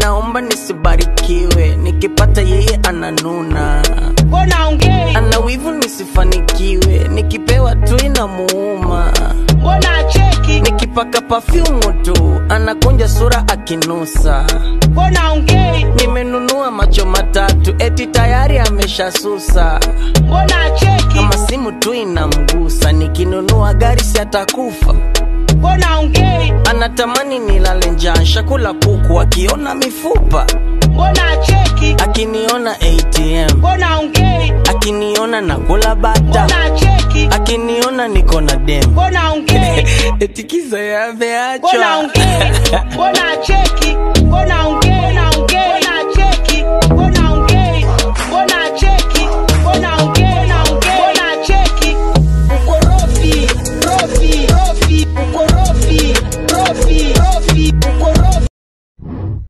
anaomba nisibarikiwe nikipata yeye ananuna mbona ongei ana wivu nisifanikiwe nikipewa tu inamuuma mbona acheki nikipaka pafyumu tu anakunja sura akinusa mbona ongei nimenunua macho matatu eti tayari ameshasusa mbona acheki kama simu tu inamgusa nikinunua gari si atakufa mbona ongei anatamani nilale njaa shakula kuku akiona mifupa mbona acheki akiniona atm mbona ongei akiniona nakula bata mbona acheki akiniona niko na dem mbona ongei etikiza mbona yameachwa ongei mbona acheki mbona